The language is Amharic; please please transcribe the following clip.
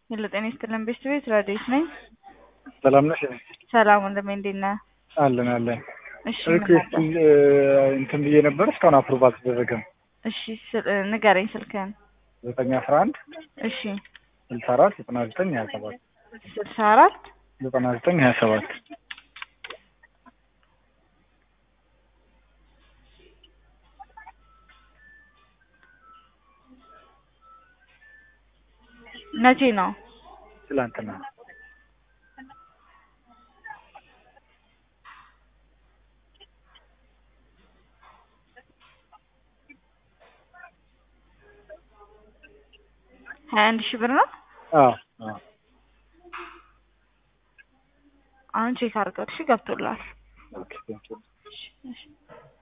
ሄሎ ጤና ይስጥልን ቤተሰቤት ረዴት ነኝ። ሰላም ነሽ? ሰላም ወንድሜ እንዴት ነህ? አለን አለን። እሺ ምን ሪኩዌስት ነበር? እንትን ብዬ ነበር እስካሁን አፕሩቭ አልተደረገም። እሺ ስል- ንገረኝ ስልክህን። ዘጠኝ አስራ አንድ እሺ ስልሳ አራት ዘጠና ዘጠኝ ሀያ ሰባት ስልሳ አራት ዘጠና ዘጠኝ ሀያ ሰባት መቼ ነው? ትላንትና ሀያ አንድ ሺህ ብር ነው። አዎ አዎ አሁን ቼክ አድርገው እሺ ገብቶላል። ኦኬ ቴንክ ዩ እሺ እሺ